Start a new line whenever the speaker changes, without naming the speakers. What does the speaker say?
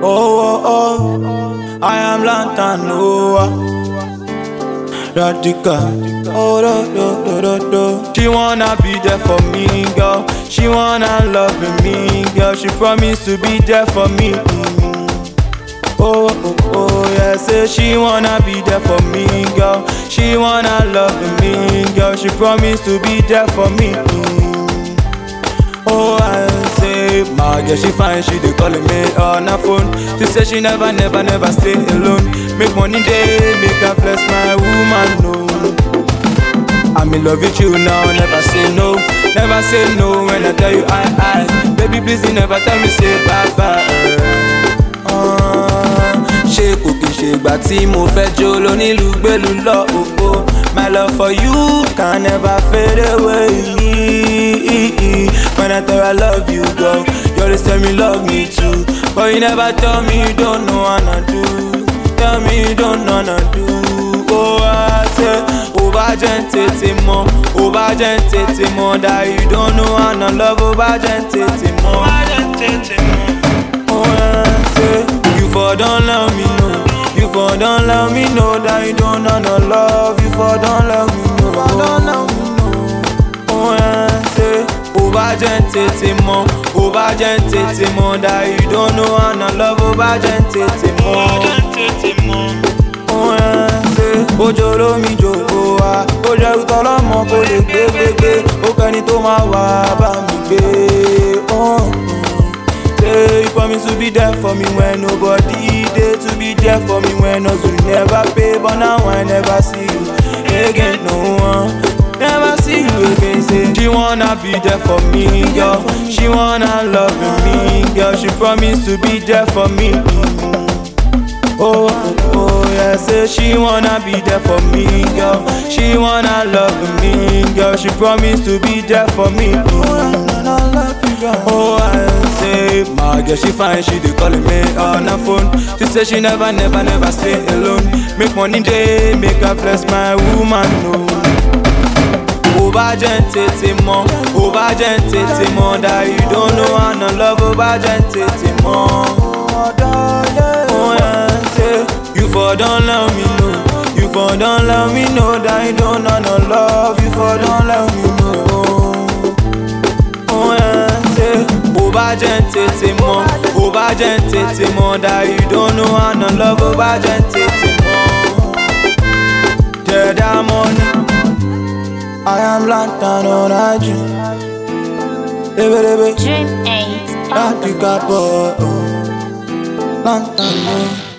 oh, oh, I am lantern, oh. Radical, oh, do, do, do, do, do. She wanna be there for me, girl. She wanna love me, girl. She promised to be there for me. Oh, oh, oh, yeah, say she wanna be there for me, girl. She wanna love me, girl. She promised to be there for me. Oh, I say, my girl, she fine, she dey calling me on her phone. She say she never, never, never stay alone. Make money day, make her flex my woman, no. I'm in love with you now, never say no. Never say no when I tell you I, I. Baby, please, you never tell me say bye bye. ṣé kò kì í ṣe ìgbà tí mo fẹ́ jó lónílù gbèlú lọ òpó my love for you can never fade away when I tell you I love you girl you always tell me love me too but you never tell me you don't know how to do tell me you don't know how to do oh I say ó bá jẹ́ ń tètè mọ̀ ó bá jẹ́ ń tètè mọ̀ that you don't know how to love ó bá jẹ́ ń tètè mọ̀. Oh, I say, you for don't let me know. You for don't let me know that you don't know no love. You for don't let me know. For don't let me know. Oh, I say, ó bá jẹ́ ń tètè mọ̀, ó bá jẹ́ ń tètè mọ̀ that you don't know how to love. Ó bá jẹ́ ń tètè mọ̀. Oh, I say, Ojo lómi jòkó wa, ó jẹ́ ìtọ́ lọ́mọ kó lè gbé gbégbé, ó kẹ́ni tó máa wà bá mi gbé. Oh, Say you promise to be there for me when nobody there to be there for me when us will never pay but now I never see you again no one never see you again say she wanna be there for me girl she wanna love me girl she promise to be there for me oh oh yeah say she wanna be there for me girl she wanna love me girl she promise to be there for me oh I say my girl she fine she dey calling me on her phone she say she never never never stay alone make money dey make her flex my woman no. ó bá jẹ́ ń tètè mọ̀ ó bá jẹ́ ń tètè mọ̀ that you don't know how to love ó bá jẹ́ ń tètè mọ̀. Oh, yeah, say, you for don't let me know you for don't let me know that you don't know no love you for don't let me know. Oh, yeah, say, ó bá jẹ́ ń tètè mọ̀ ó bá jẹ́ ń tètè mọ̀ that you don't know how to love ó bá jẹ́ ń tètè mọ̀. Jẹ̀dá money. I am lantern on a dream. Lebe lebe,
Dream 8 on the
láti ká bọ̀. Lantern, oh.